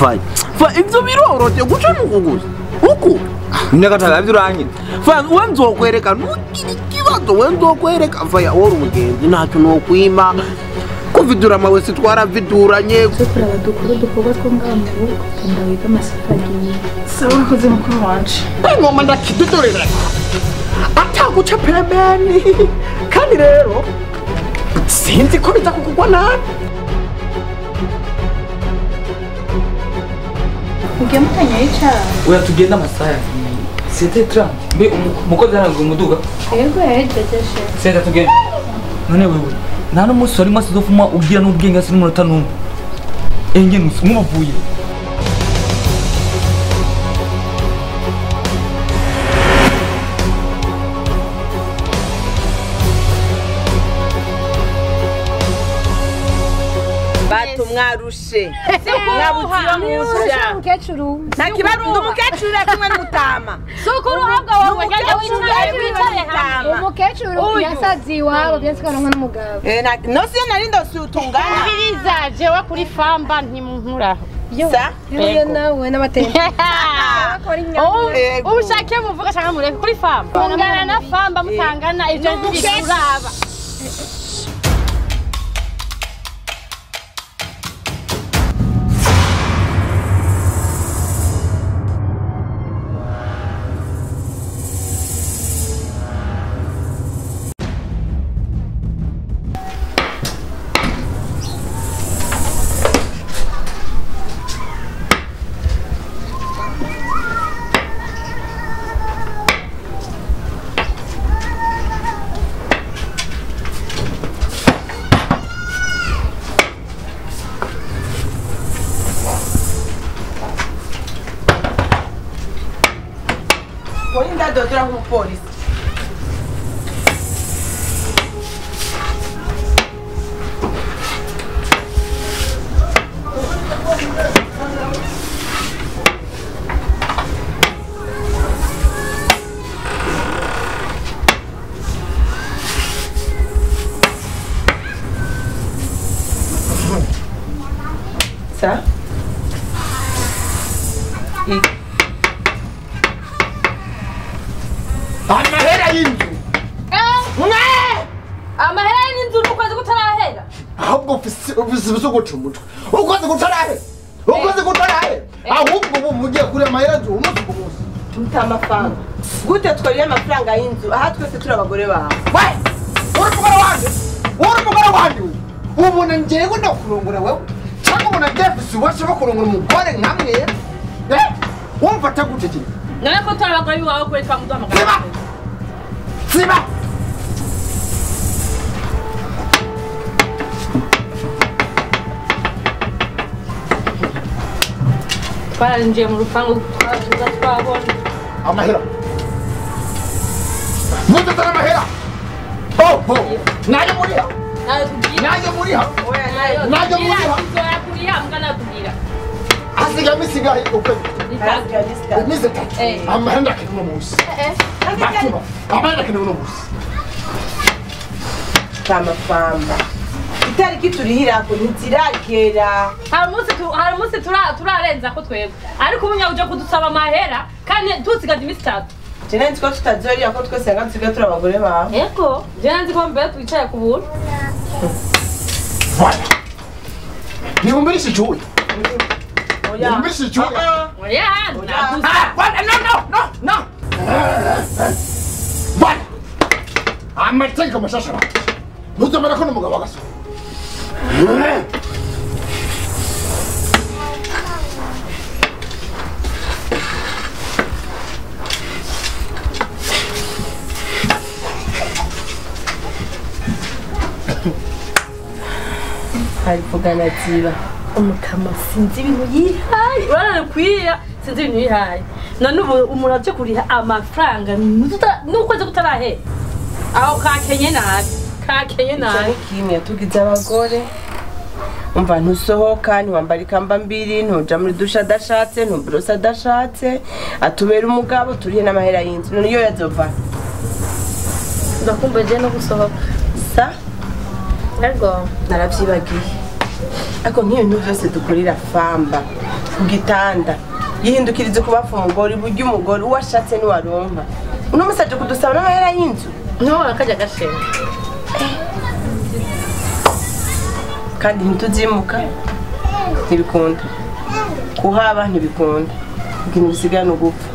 fanya fa ivyo birorote guca nuko gusa uku nyakataga vyuranye fa we nzokwereka ntugira ikibazo we nzokwereka faya wori umugenzi ntacyo nokwima kuvidura amawe sitwaraviduranye zo kuraba dukora udukorwa two ngaha mu rugo genda wiga amasaha agiye sawa urakoze mukuru wanje ngoma ndakidudurira ataguca pembeni kandi rero sinzi ko biza kukugwa nabi mugiye mutanyaye icaha oya tugenda amasaha yagiye sete trante mbe umu- umukozi aranga umuduga yego yahejeje sete tugenda none wewe nta n'umunsi wari mwasi uzofuma ugira n'ubwenge hasi n'umunota n'umwe enge nusi mwubavuye bato mwarushe mwabuze iyo musha mukecuru nta kibazo ndi umukecuru uri kumwe n'umutama suko uruhabwa wawe jya wicaye wicare hamwe umukecuru yasazi iwabo byasikaranwa n'umugabo nosi yo nari ndose utungana biriza jewe kuri famba ntimunkuraho sa yewe nawe n'amateka Yego. ubushake muvuga cyangwa mureke kuri famba mungana na famba mutangana ibyo ntibikuraba wowe ndadodora nk'umupolisi sa amahera y'inzu amahera y'inzu n'ukwezi kutarahera ahubwo ufise ufise guca umutwe ukoze gutarahera ukoze gutarahera ahubwo ubu mugiye kuri amahera nzu umunsi ku munsi tuta amafaranga gute twariye amafaranga y'inzu aha twese turi abagore bawe we uri umugore wanjye uri umugore wanjye we ubona njyewe ndakurongora wewe cyangwa ubona jefisi ubasha bakurongora umugore nkamwe eh wumfata gute kiri none ko turi abagore b'iwawe kuri twamuduhamagara siba siba twararinjiye mu rupangu twatuza twabona amahera mutazana amahera oho nayo muriha nayo tubwira nayo muriha oya nayo nayo muriha tuzoya kuriha mbwa natubwira hasigaye imisigaye ukwezi Bitatu. iminsi itatu Eh. amahera ndakeneye uno munsi Nakuma. amahera ndakeneye uno munsi ta amafaranga itariki turihirako ntiziragera hari umunsi tu- hari umunsi tura- turarenza ko twebwe ariko ubu uje kudusaba amahera kandi tusigaje iminsi itatu jene nzi ko tutazorira ko twese yanga dusigaye turi abagore bawe yego jewe nzi ko mbere twicaye ku buntu Voilà. Niumbishe chui. oya Niumbishe chui. oya naguze Ah, voilà, no, no, no, no. Voilà. Amateka mashashara. Ntuzomera ko n'umugabo agaso. hari kugana ziba umukama sinzi ibintu yihaye uranakwira sinzi ibintu yihaye none ubu umuntu aje kuriha amafaranga nuta- n'ukwezi kutarahera aho kakenye nabi kakenye icyo nabi ni kimwe tugize abagore umva ntusohoka ntiwambara ikamba mbiri ntuja muri dushe adashatse ntuburose adashatse atubera umugabo turihe n'amahera y'inzu none iyo yazova ndakumbuye no gusohoka sa ariko narabyibagiye ariko nk'iyo bintu byose dukorera famba ku gitanda yihindukirize kubafa umugore iburyo umugore uwo ashatse niwaronka uno musi aje kudusaba n'amahera y'inzu ntubona kajya gashenga kandi ntituzimuka ntibikunda kuhaba ntibikunda ibintu bisigaye ni ugupfa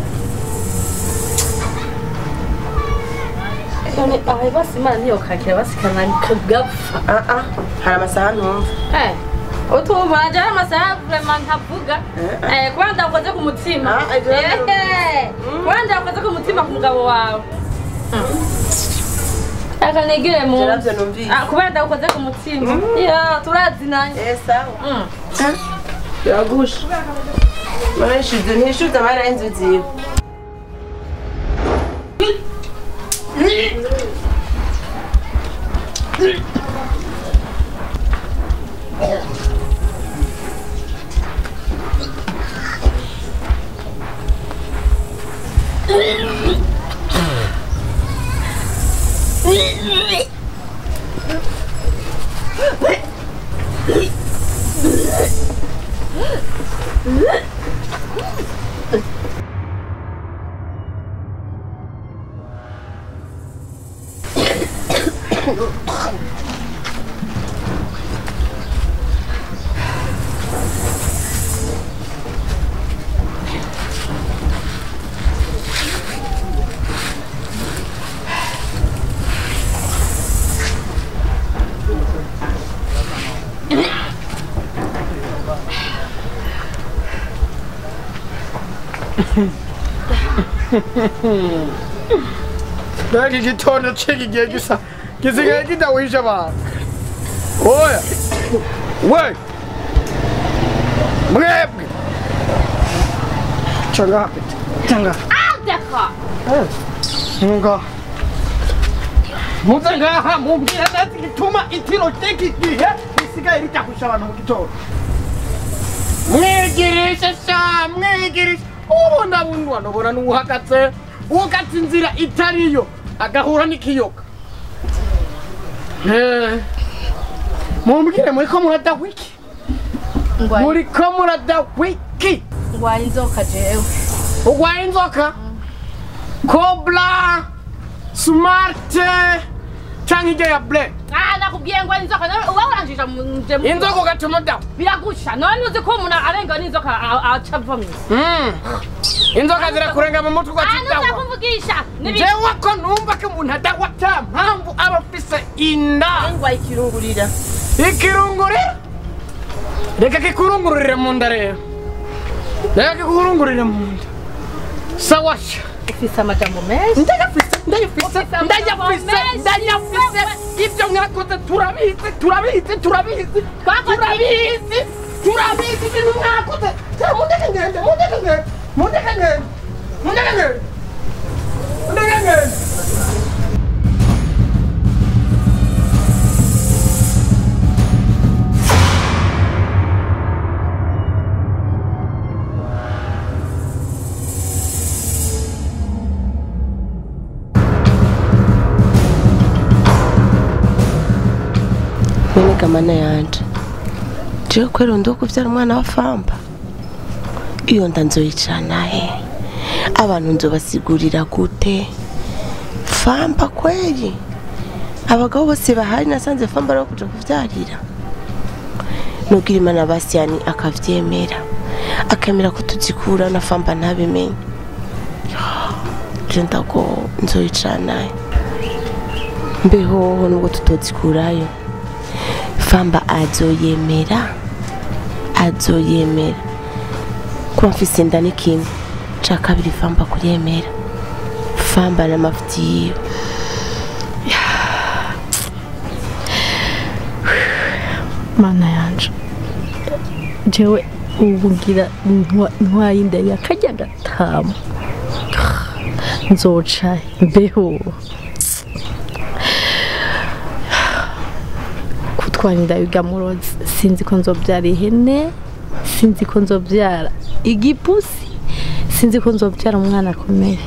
none aho basi imana niyo kakira basikana kagapfa Ah, ah, hari amasaha ntumva Eh, utumva nanje ari amasaha vraiment ntavuga Eh, kuba ndakoze ku mutima Ah, ibyo rero. Eh, kuba ndakoze ku mutima ku mugabo wawe akanegere mu Ivyo navyo numvise. Ah, kubera ndakoze ku mutima ya turazinanye Eh, sawa Mm. biragusha manishuze ntishuze amahera y'inzu ziwe Naki gitondo c'igihe gisa gisigaye kidawisha abantu oya we mwebwe canga canga Deka. nga muze ngaha mumbwira neza igituma itiro ry'iki gihe risigaye rijahusha abantu mu gitondo mwigirishe sha mwigirishe ubona bundi wanobona n'uhagaze ugatse inzira itariyo agahura n'ikiyoka Eh, mumbwire muriko murada wiki Ngwaye muriko murada wiki ngwaye inzoka jewe. urwaye inzoka kobra smarte canke ijya ya black Ah, nakubwiye ngwaye inzoka. Nawe uba uranjija mu nje mu- inzoka ugatuma dawa biragusha. None uzi ko umuntu arenga n'inzoka a- aca ava mu Mm. inzoka zirakurenga mu mutwe Ah, ugacitawa nuzakumvugisha. Nibi jewe ko numva ko umuntu adawa ta mpamvu aba afise inda ngwaye ikirungurira ikirungurira reka kikurungururire mu nda rero reka kikurungururire mu nda sawasha ufise amajambo menshi. ndayafise ndayafise Ufise ndayafise amajambo ndayafise ibyo mwakoze turabizi turabizi turabizi Twakoze turabizi turabizi ibintu mwakoze Sha, mundeke ngende mundeke ngende mundeke ngende mundeke ngende mundeke ngende none gamana yanje jewe kwera ndi kuvyara umwana wa famba iyo nda nzoyicana he abantu nzobasigurira gute famba kweri abagabo bose bahari nasanze famba ari kuja kuvyarira nugira imana basiyani akavyemera akemera ko tuzikura na famba ntabimenye je ndago nzoyicana he mbehoho nubwo tutozikurayo famba azoyemera azoyemera kuba mfise inda ni kimwe ca kabiri famba kuryemera famba n'amafuti yiwe mana yanje jewe ubu ngira ntwa- ntwaye inda ya kajya gatama nzoca mbeho kutwara inda bigamurozi sinzi ko nzobyara ihene sinzi ko nzobyara igipusi sinzi ko nzobyara umwana akomeye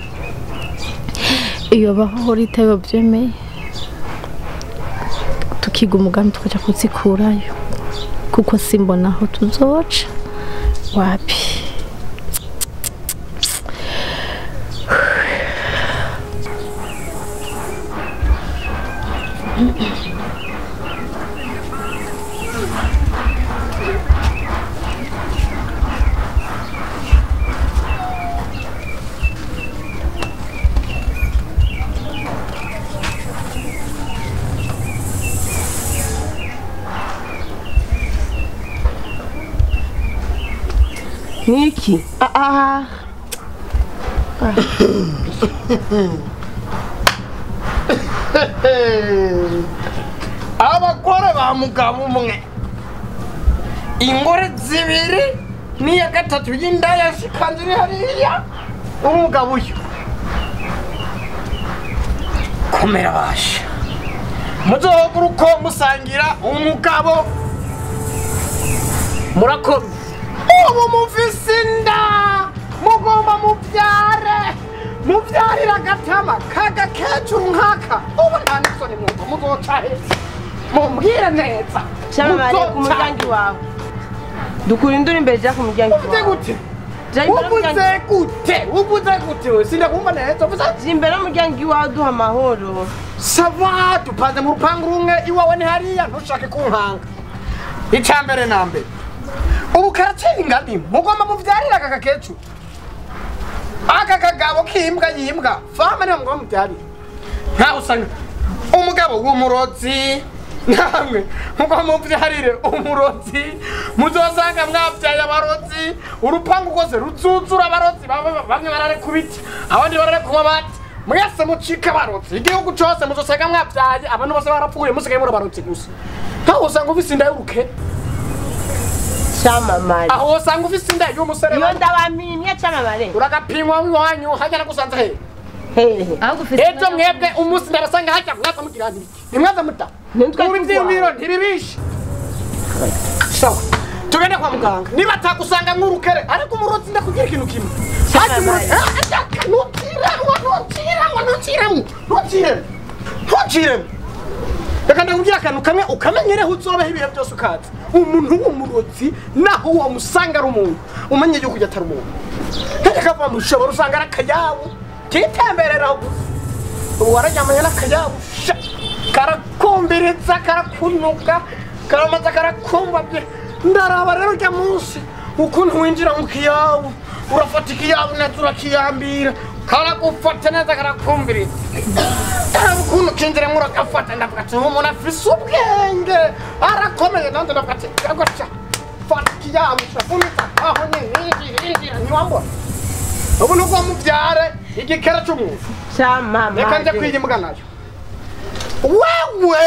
iyo baho rita yobyemeye tukiga umugambi tukaja kuzikurayo kuko simbona aho tuzoca wapi Niki? Ah, ah. abagore ba mugabo umwe ingore zibiri n'iya gatatu y'indaya zikanze iri hariya umugabo uyu komera basha muzohogura uko musangira umugabo murakomye ubu mufise inda mugomba mubyare mubyarira agatama kagakecuru nk'aka ubu nta n'isoni mwumva muzoca heza mumbwire neza Cyamamare ku Muzoca. muryango iwawe dukura induru imbere jya ku muryango uvuze iwawe gute Jya imbere uvuze y'umuryango- gute uvuze gute we sindakumva neza uvuze jya imbere y'umuryango iwawe duha amahoro sava dupanze mu rupangu rumwe iwawe ni hariya ntushake kunkanga icya mbere na mbere ubu karatera ingani mugomba mubyarira aka gakecuru aka kagabo k'imbwa yimbwa fama niyo mugomba mubyarira nkaho usanga umugabo w'umurozi namwe mugomba mubyarire umurozi muzosanga mwabyaye abarozi urupangu rwose ruzuzura abarozi baba- bamwe barare ku biti abandi barare ku mabati mwese mucika abarozi igihugu cyose muzosanga mwabyaye abantu bose barapfuye musigaye muri abarozi gusa nkaho usanga ufise inda y'urukene cyamamare aho usanga ufise inda y'umusore iyo ndabamimye cyamamare uragapimwa w'iwanyu hajya nagusanze hehe hehe ahubwo ufite ejo mwebwe umunsi ndabasanga hajya mwaza mugira nti nimwaza muta Nitwe ubu turwaye. ivyiyumviro ntibibishe sawa tugende kwa muganga niba atagusanga nk'urukere ariko umurozi ndakubwira ikintu kimwe hajya umurozi ntuciramwo ntuciramwo ntuciramwo ntuciremo ntuciremo reka ndakubwira akantu kamwe ukamenyereho uzobeho ibihe byose ukaza umuntu w'umurozi naho wamusanga ari umuntu umenye yuko ujya atari umuntu kajya kava mu ishobora usanga ari akayabu kitembereraho gusa ubu wararyamanye n'akayabu sha karakumbiritsa karakunuka karamaze karakumbabye ndaraba rero ujya munsi ukuntu winjira mu kiyabu urafata ikiyabu neza urakiyambira karagufata neza karakumbiritsa karaba ukuntu kinjiremo uragafata ndavuga ati umuntu afise ubwenge arakomeye nanjye ndavuga ati gutya fata ikiyabu urafunitsa aho nyine injira injira ntiwambona ubu ni ubwo mubyare igikera cy'umuntu reka nje cyamamare kwiyimbwa nayo wewe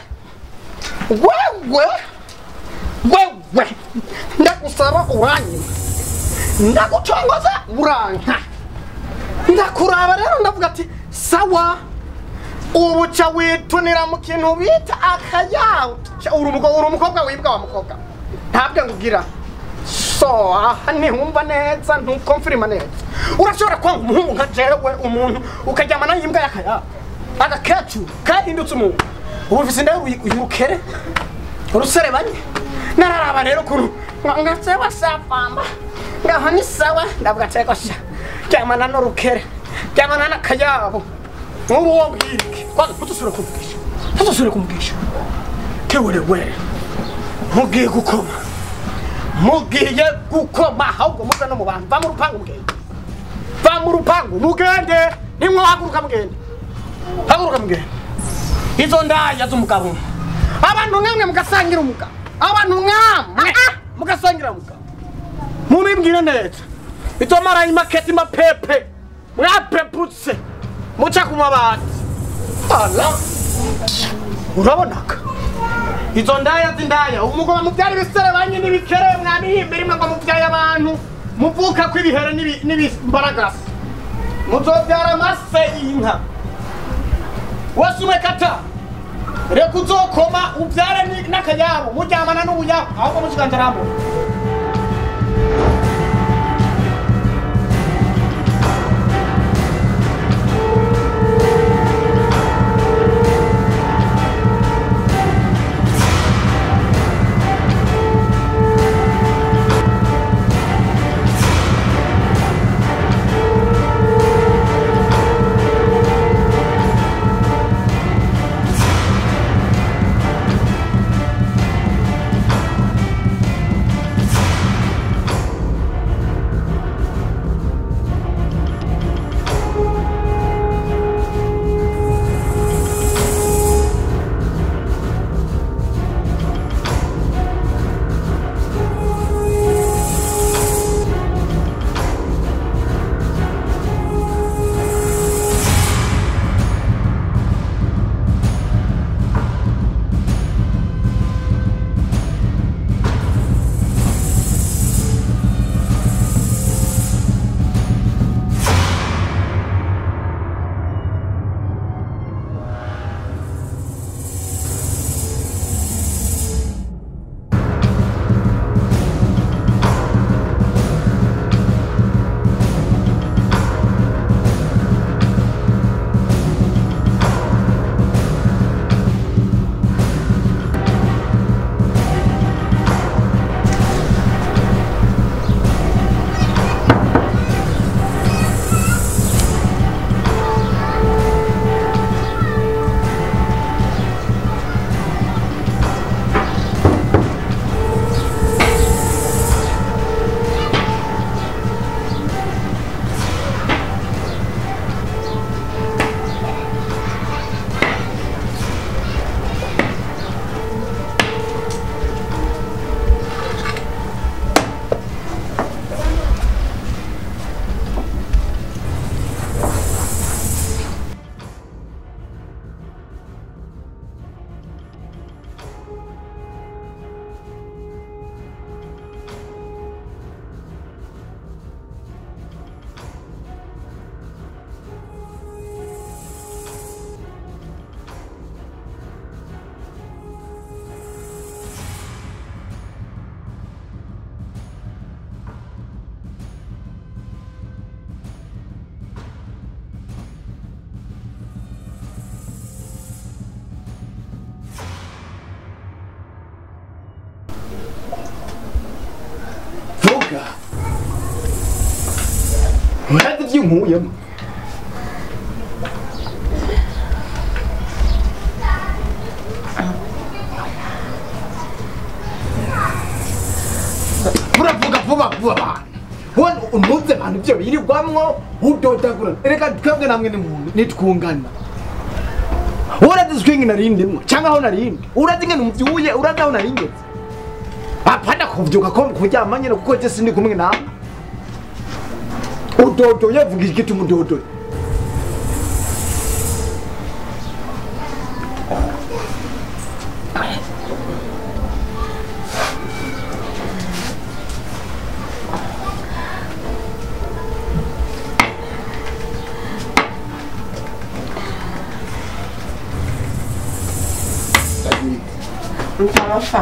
wewe wewe ndagusaba uranyima ndagucongoza uranka ndakuraba rero ndavuga ati sawa ubu ca witunira mu kintu bita akayabu Ca uri umugabo uri umukobwa wibwa wa mukobwa ntabwo ngugira so aha ntihumva neza ntukomfirima neza urashobora kwanga umuhungu nka jewe umuntu ukaryamana n'imbwa y'akayabu agakecuru kahindutse umuntu ubu mfise inda y'urukere uruserebanye nararaba rero ukuntu nga- ngasewa safamba ngaho ni sawa ndavuga ati reko sha ryamana n'urukere ryamana n'akayabu nk'ubu wo mbwirike kwanza ntudusubire kumvugisha ntudusubire kumvugisha kewerewe mugiye gukoma mugiye gukoma ahubwo muve no mu bantu va mu rupangu mugende va mu rupangu mugende nimwohaguruka mugende haguruka mugende izo ndaya z'umugabo umwe abantu mwemwe mugasangira umugabo abantu mwamwe mugasangira umugabo mubibwire neza itomaraye imaketi mapepe mwapeputse muca ku mabati ala urabonaga izo ndaya z'indaya umugabo mubyara ibisere banyu n'ibikere mwabihimba rimwe ngo mubyaye abantu muvuka kw'ibihere n'ibi- n'ibimbaragasa muzobyara amase y'inka wese umwe kata reka uzokoma ubyare ni- n'akayabu muryamana n'ubuyabu ahubwo mukiganza rambo ibyo nkuyemo muravuga vuba vuba wone unuze abantu ibyo birirwamwo udodagura reka twebwe namwe ni muntu nitwungana urazi swingi narindimwo cyangwa aho narindi urazi ngene umvyuye urazi aho naringeze apana kuvyuka ko kuryama nyene kuko je sindi kumwe nawe udodoye vuga igiti umudodoye ntapfa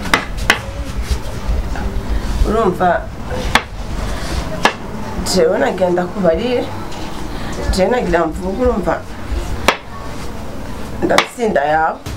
urumva jewe nagenda kubarire jewe nagira mvuga urumva ndafise inda yawe